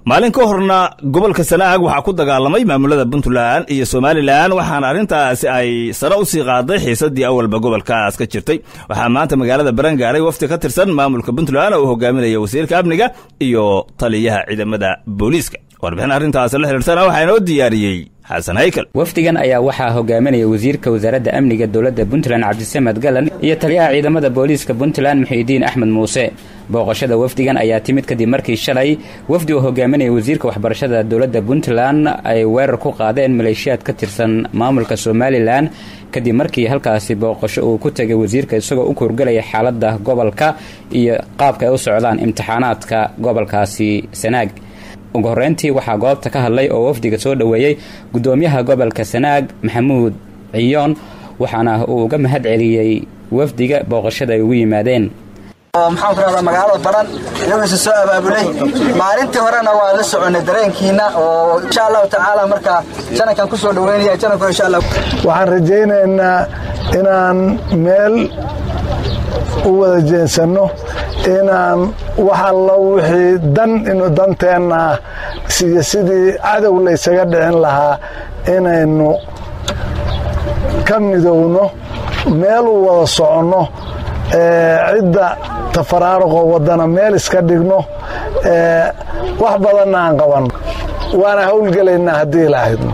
maalin ka horna gobolka sanaag waxaa ku dagaalamay maamulada puntland iyo somalilan waxaana arrintaasi ay sare u sii qaaday xiisadii awalba gobolkaas ka jirtay waxaa maanta magaalada baran gaaray wafdi ka tirsan maamulka puntland oo hogaaminaya wasiirka amniga iyo taliyaha ciidamada booliiska warbixin arrintaasi la xidhiirtana waxaa inoo diyaariyey xasan haykal wafdigan ayaa waxaa hogaaminaya wasiirka wasaaradda amniga dowladda puntland cabdisamed galan iyo taliyaha ciidamada booliiska puntland muxiidiin axmed muuse booqashada wafdigan ayaa timid kadib markii shalay wafdi uu hogaaminaya wasiirka waxbarashada dowladda puntland ay weerar ku qaadeen maleeshiyaad ka tirsan maamulka somalilan kadib markii halkaasi booqasho uu ku tegay wasiirka isagoo u kurgelaya xaaladda gobolka iyo qaabka ay u socdaan imtixaanaadka gobolkaasi sanaag ugu horreyntii waxaa goobta ka hadlay oo wafdiga soo dhoweeyey gudoomiyaha gobolka sanaag maxamuud ciyoon waxaana uu uga mahad celiyey wafdiga booqashada ay ugu yimaadeen maxaan ku rahdaa magaalada baran iyagoose soo abaabulay maalintii horena waa la soconay dareenkiina oo insha allahu tacaala marka janankan kusoo dhaweynaya jananku insha allah waxaan rajaynaynaa inaan meel u wada jeensanno inaan wax allo wixii dan inu danteenna ah iyo sidii cadow laysaga dhicin lahaa inaynu ka midowno meel u wada soconno cidda tafaraaruqoo waddana meel iska dhigno wax badanna aan qabanno waana howlgelaynaa haddii ilaahidno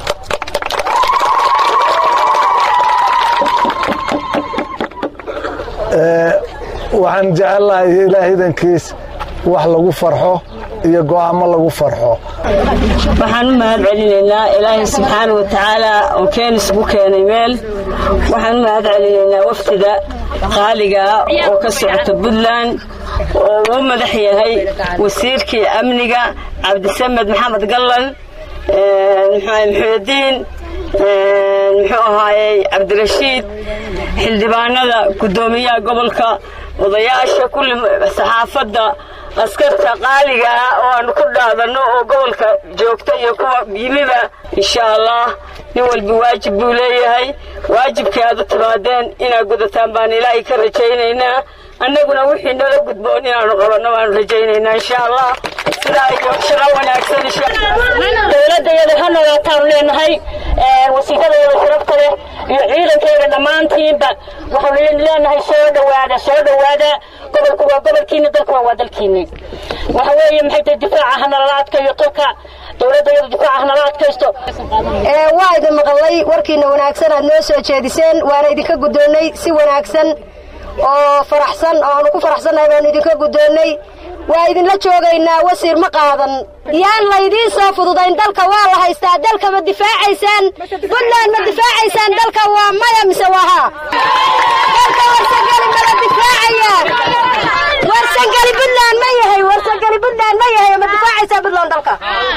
waxaan jecellahay ilaahidankiis wax lagu farxo iyo go'aamo lagu farxo waxaan u mahad celinaynaa ilaahay subxaana wa tacaala oo keen isugu keenay meel waxaan u mahad celinaynaa wafdida qaaligaa oo ka socota puntland oo uu madax yahay wasiirkii amniga cabdisamed maxamed gallan muxuudiin muxuu ahaayey cabdirashiid xildhibaanada guddoomiyaha gobolka odayaasha kulli saxaafadda askarta qaaliga ah oo aanu ku dhaadanno oo gobolka joogta iyo kuwa yimiba insha allah nin walba waajib buu leeyahay waajibkii aad u timaadeen inaad gudataan baan ilaahay ka rajaynaynaa annaguna wixii nala gudboon inaanu qabanno baanu rajaynaynaa insha allah sidaa iyo shaqo wanaagsan dowladayada ha noolaataan leenahay wasiiradayada sharafta leh iyo ciidankayga dhammaantiinba waxaanu leenahay soo dhowaada soo dhowaada gobolku waa gobolkiina dalkuna waa dalkiina waxa weeye maxay tahay difaaca hanalala adkayo tolka dowladayada difaaca hanala adkaysto waa idin maqlay warkiina wanaagsan aad noo soo jeediseen waana idinka guddoonnay si wanaagsan oo faraxsan oo aanu ku faraxsannahay baanu idinka guddoonnay waa idinla joogaynaa wasiir ma qaadan yaan laydiin soo fududayn dalka waa la haystaa dalka ma difaacaysaan puntland ma difaacaysaan dalka waa maya mise waa haa dalka warsangeli mala difaacaya warsangeli puntland ma yahay warsangeli puntland ma yahay ma difaacaysaa puntland dalka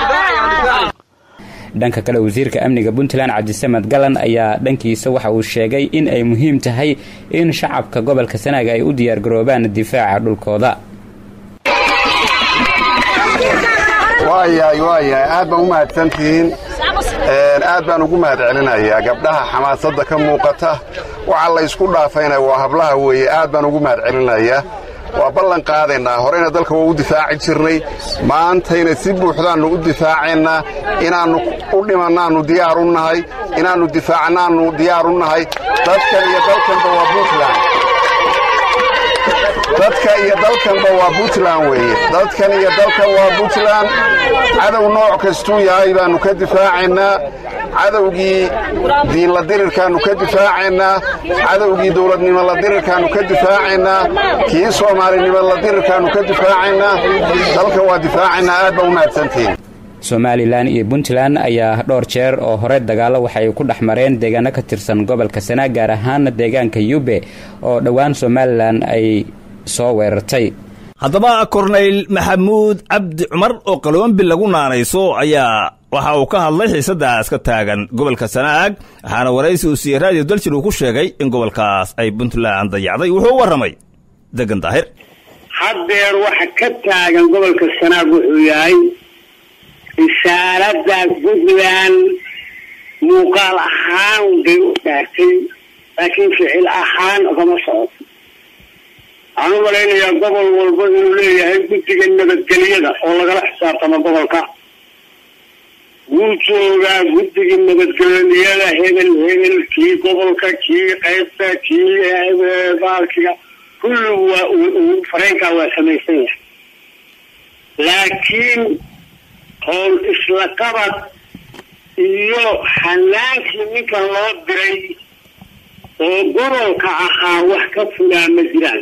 dhanka kale wasiirka amniga puntland cabdisamed galan ayaa dhankiisa waxa uu sheegay in ay muhiim tahay in shacabka gobolka sanaaga ay u diyaargaroobaan difaaca dhulkooda waayahay waayahay aad baan u mahadsantihiin aad baan ugu mahad celinayaa gabdhaha xamaasadda ka muuqata waxa la ysku dhaafayna waa hablaha weeye aad baan ugu mahad celinayaa waa ballan qaadaynaa horeyna dalka waa u difaaci jirnay maantayna si buuxdaannu u difaacaynaa inaannu u dhimannaannu diyaar u nahay inaannu difaacnaannu diyaar u nahay dadkan iyo dalkanba waa puntland dadka iyo dalkanba waa puntland weeye dadkan iyo dalkan waa puntland cadow nooc kastuu yahay baannu ka difaacaynaa cadowgii diinla dirirkaannu ka difaacaynaa cadowgii dowladnimo la dirirkaannu ka difaacaynaa kii soomaalinimo la dirirkaannu ka difaacaynaa dalka waa difaacaynaa aad baa u mahadsantihiin somalilan iyo puntland ayaa dhowr jeer oo hore dagaallo waxay ku dhex mareen deegaano ka tirsan gobolka sanaag gaar ahaana deegaanka yube oo dhowaan somalilan ay soo weerartay haddaba korneyl maxamuud cabdi cumar oo qaloombi lagu naanayso ayaa waxa uu ka hadlay xiisadaas ka taagan gobolka sanaag waxaana waraysi uu siiyey raadiyo daljir uu ku sheegay in gobolkaas ay puntland dayacday wuxuu u warramay degan daahir haddeer waxa ka taagan gobolka sanaag wuxuu yahay risaaladda puntland muuqaal ahaan bay u dhaartay laakiin ficil ahaan ogama socoto waxaan u malaynayaa gobol walba inuu leeyahay guddiga nabadgelyada oo lagala xisaabtamo gobolka wuu joogaa guddiga nabadgelyada hebel hebel kii gobolka kii qaybta kii baalkiga kulli waa fareenkaa waa samaysan yahay laakiin howl isla qabad iyo hanaankii ninkan loo diray oo gobolka ahaa wax ka fulaa ma jiraan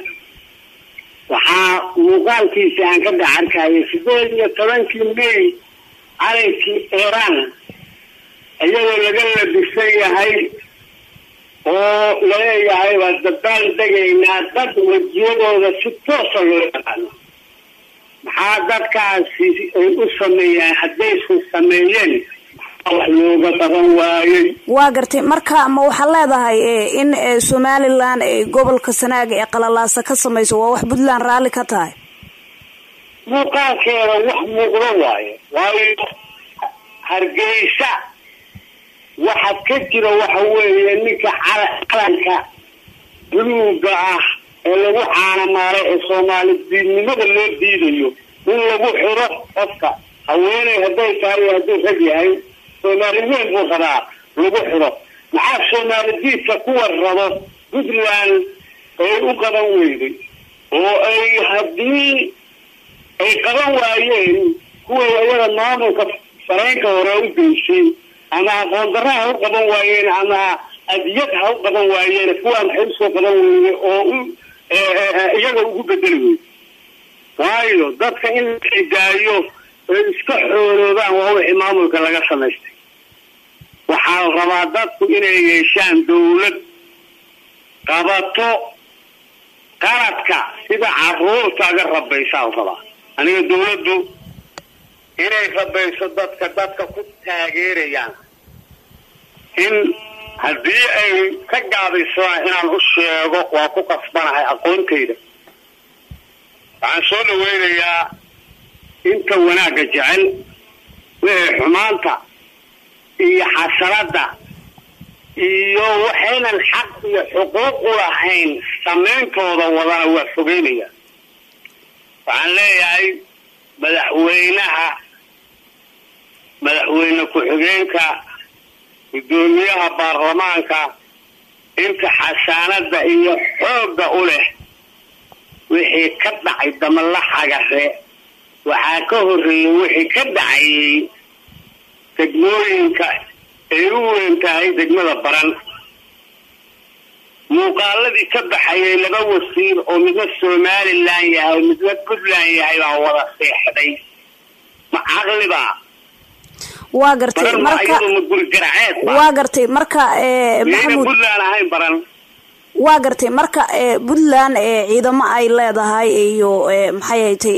waxaa muuqaalkiisa aan ka dhex arkayay sideed iyo tobankii may calankii iiraan iyadoo laga labisan yahay oo laleeyahay waa dabaal degaynaa dad wejiyadooda si toosa loo yaqaano maxaa dadkaasi ay u sameeyaan haddaysan sameeyeen wax looga qaban waayey waa gartay marka ma waxaad leedahay in somalilan ay gobolka sanaaga ee qalalaasa ka samayso waa wax puntland raalli ka tahay muuqaalkeeda wax muuqdo waayo waayo hargeysa waxa ka jira waxa weeye ninka calanka buluuga ah ee lagu caanamaaray ee soomaali diidnimada loo diidayo in lagu xiro qofka haweeney hadday tahay hadduu rag yahay soomaali weyn buu rabaa lagu xiro maxaa soomaali diidka kuwa rabo puntland ay u qaban weyday oo ay haddii ay qaban waayeen kuway ayada maamulka fareenka hore u geysay ama aqoon darra ha u qaban waayeen ama adiyad ha u qaban waayeen kuwaa maxay usoo qaban weyday oo u iyaga ugu bedeli weyday waayo dadka in la xidaayo ay iska xooloobaan waa wixii maamulka laga samaystay waxaa la rabaa dadku inay yeeshaan dawlad qabato qaladka sida caruurtaaga rabaysaa la rabaa aniga dawladdu inay rabayso dadka dadka ku taageerayaan in haddii ay ka gaabaysaan inaan u sheego waa ku qasbanahay aqoontayda waxaan soo dhaweynayaa inta wanaagga jecel wixii xumaanta iyo xasanada iyo waxaynan xaq iyo xuquuq u lahayn samayntooda wadana waa fogeynaya waxaan leeyahay madaxweynaha madaxweyne ku-xigeenka guddoomiyaha baarlamaanka inta xasaanada iyo xoogga u leh wixii ka dhacay damalaxagare waxaa ka horreeyey wixii ka dhacayay degmooyinka ay u weyn tahay degmada baran muuqaaladii ka baxayay laba wasiir oo midna somalilan yahay midna puntland yahay baa wada seexday ma caqliba waa gartay marka ma guri garaceed waa gartay marka maxamuud puntland ahayn baran waa gartay marka puntland ciidamo ay leedahay iyo maxay haytay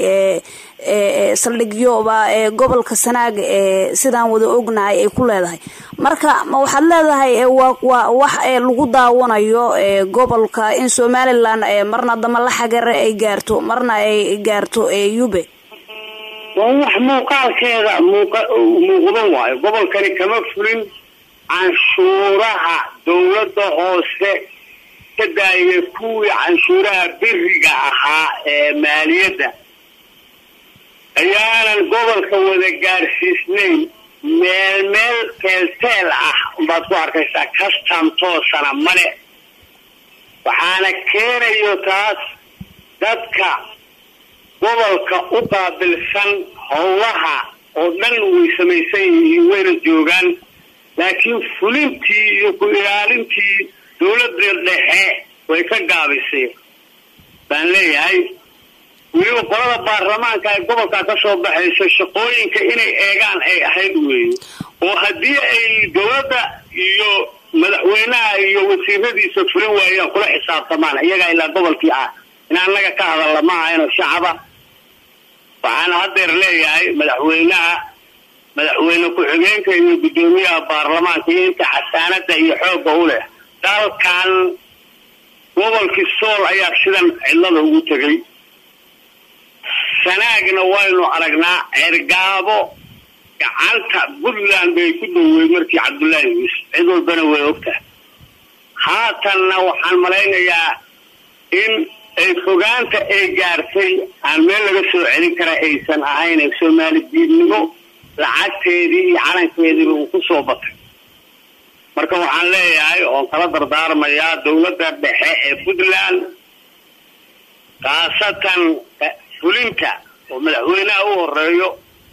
saldhigyoba gobolka sanaag sidaan wada ognahay ay ku leedahay marka ma waxaad leedahay waa wax lagu daawanayo gobolka in somalilan marna damalaxagare ay gaarto marna ay gaarto yube waa wax muuqaalkeeda muuqdan waayo gobolkani kama fulin canshuuraha dawladda hoose ka daayay kuwii canshuuraha beriga ahaa ee maaliyadda ayaanan gobolka wada gaarsiisnayn meel meel teelteel ah baad ku arkaysaa custom toosana male waxaana keenayo taas dadka gobolka u qaabilsan howlaha oo dhan way samaysan yihiin wayna joogaan laakiin fulintii iyo ku ilaalintii dawladda dhexe way ka gaabisay baan leeyahay weliba qolada baarlamaanka ay gobolkaa ka soo baxayso shaqooyinka inay eegaan ay ahayd weeye oo haddii ay dawladda iyo madaxweynaha iyo wasiiradiisa fulin waayaan kula xisaabtamaan iyagaa ilaa gobolkii ah in annaga ka hadalla ma ahayno shacaba waxaana haddeer leeyahay madaxweynaha madaxweyne ku-xigeenka iyo guddoomiyaha baarlamaanka iyo inta xasaanada iyo xoogga u leh dalkan gobolkii sool ayaa sidan cidlada ugu tegay sanaagna waynu aragnaa cergaabo gacanta puntland bay ku dhoweyd markii cabdullaahi yuusuf cid walbana way ogtahay haatanna waxaan malaynayaa in ay fogaanta ay gaartay aan meel laga soo celin kara aysan ahayn ee soomaali diidnimo lacagteedii iyo calankeediiba uu ku soo batay marka waxaan leeyahay oon kala dardaarmayaa dowladda dhexe ee puntland khaasatan fulinta oo madaxweynaha u horeeyo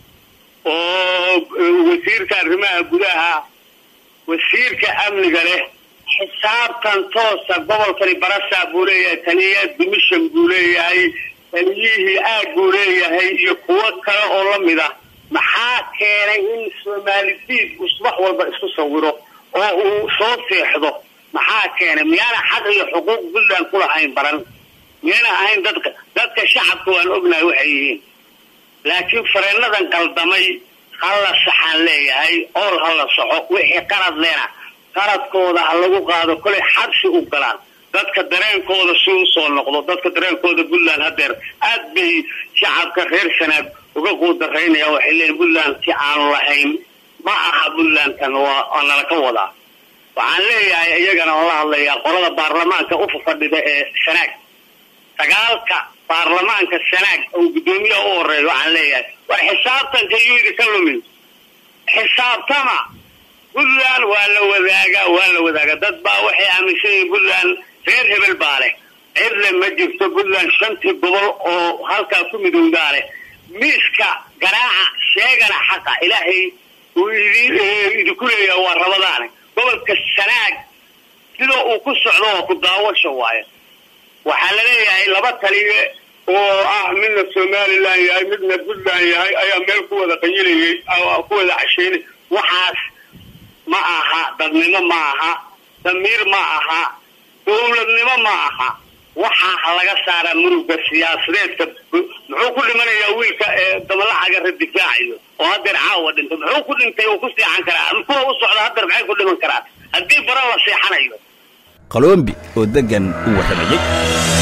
oo wasiirka arrimaha gudaha wasiirka amniga leh xisaabtan toosa gobolkani barasaa buu leeyahay taliya dimishan buu leeyahay taliyihii aag buu leeyahay iyo kuwo kale oo lamid ah maxaa keenay in soomaali diid uu subax walba isku sawiro oo uu soo seexdo maxaa keenay miyaana xaq iyo xuquuq puntland ku lahayn baran miyayna ahayn dadka dadka shacabka waan ognahay waxay yihiin laakiin fareenadan qaldamay hala saxaan leeyahay ool hala saxo wixii qalad leena qaladkooda ha lagu qaado kolay xabsi u galaan dadka dareenkooda si u soo noqdo dadka dareenkooda puntland hadeer aad bay shacabka reer sanaag uga quudaraynaya waxay leeyihin puntland si aanu lahayn ma aha puntlandkan waa nala ka wadaa waxaan leeyahay iyagana oo la hadlayaa qolada baarlamaanka u fadhida ee sanaag sagaalka baarlamaanka sanaag oo guddoomiyaha u horeeya waxaan leeyahay war xisaabtanka yidi ka lumin xisaabtama puntland waa la wadaagaa waa la wadaagaa dad baa waxay aaminsan yihiin puntland reer hebel baa leh cidle ma jirto puntland shantii gobol oo halkaa ku midowdaa leh miiska garaaca sheegana xaqa ilaahay uu idinku leeyahay waa rabadaane gobolka sanaag sida uu ku socdo waa ku daawasha waayo waxaa la leeyahay laba taliye oo ah midna somalilan yahay midna puntland yahay ayaa meel ku wada qayilayay ku wada casheynay waxaas ma aha dadnimo ma aha damiir ma aha dowladnimo ma aha waxaa laga saaraa muruga siyaasadeedka muxuu ku dhimanayaa wiilka ee dabalacaga radifaacayo oo hadeer caawa dhintay muxuu ku dhintay uu ku seexan karaa kuwa u socda hadeer maxay ku dhiman karaan haddii baran la seexanayo qalombi oo degan u warramayey